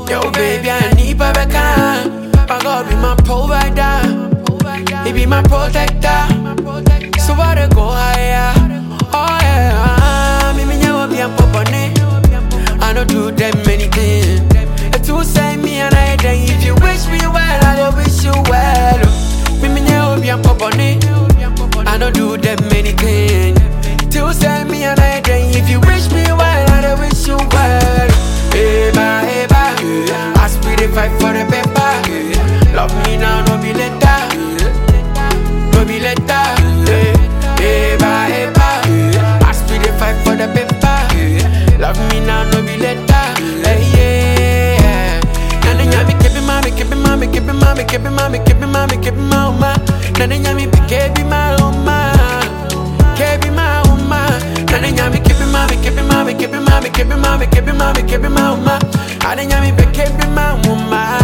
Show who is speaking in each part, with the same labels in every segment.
Speaker 1: Yo, baby, I need Babaka. My God be my provider. He be my protector. So I dey go higher. Oh yeah, me me nyawa be a popone. I don't do them anything. It will say me and I then if you wish me well, I will wish you well. Me me nyawa be a popone. I don't do them anything. It will say me and I then if you wish me well, I will wish you well. Eba, eba, I speed it fight for the paper. Love me now, no be later. No be later. Eba, eba, I speed it fight for the paper. Love me now, no be later. Hey, yeah. Nana nyami kebi mami, kebi mami, kebi mami, kebi mami, kebi mami, kebi mama. Nana nyami be kebi mama, kebi mama. Nana nyami kebi mami, kebi mami, kebi mami, kebi mami, kebi mami, kebi mama. Nana nyami be kebi mama.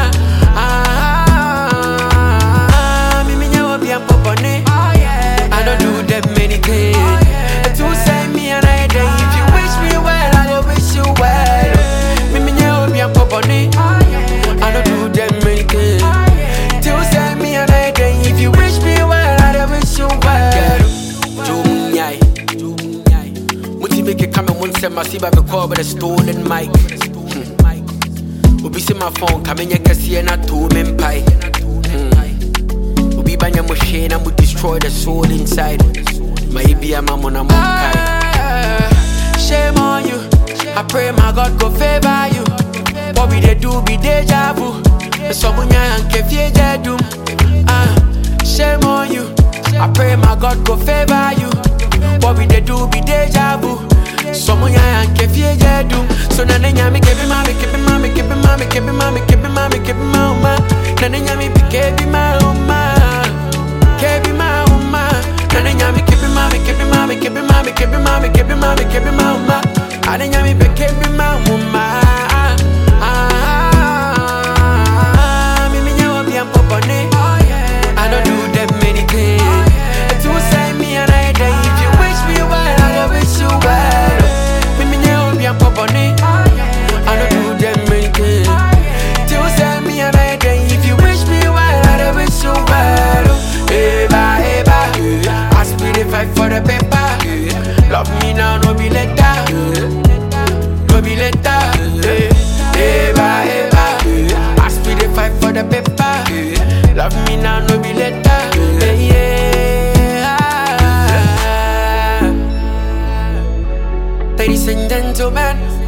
Speaker 1: Ah, me me nyawa bi am popone. I don't do that many things. To say me and I then if you wish me well, I will wish you well. Me me nyawa bi am popone. I don't do that many things. To say me and I then if you wish me well, I will wish you well. Jumnyai, Jumnyai. Muti make it come and one set my see by the call with a stolen mic. Hmm. Obi see my phone, come in your cassia and I told me pie. Obi banya mo shame, I'm destroy the soul inside. Maybe I'm a mon Shame on you. I pray my God go favor you. What we they do be deja vu. Someone and kefie jedum. Ah, shame on you. I pray my God go favor you. What we they do be deja vu. Someone and kefie jedum. So na na nyami kebi mami kebi mami kebi mami kebi mami kebi mami kebi mama. Na na nyami be kebi mama. Kebi mama. Na na nyami kebi mami kebi mami kebi mami kebi mami kebi mami kebi mama. Ana nyami be kebi mama. Ah, me me nyawa bi am popone. I don't do that many things. It will say me and I then if you wish me well, I will wish you well. Me me nyawa bi am popone. I don't do that many things. It will say me and I then if you wish me well, I will wish you well. Eba eba, I speed it fight for the paper. Love me now, no be later. No be later. Eba eba, I speed it fight for the paper. Love me now, no be later. Yeah. Ladies and gentlemen.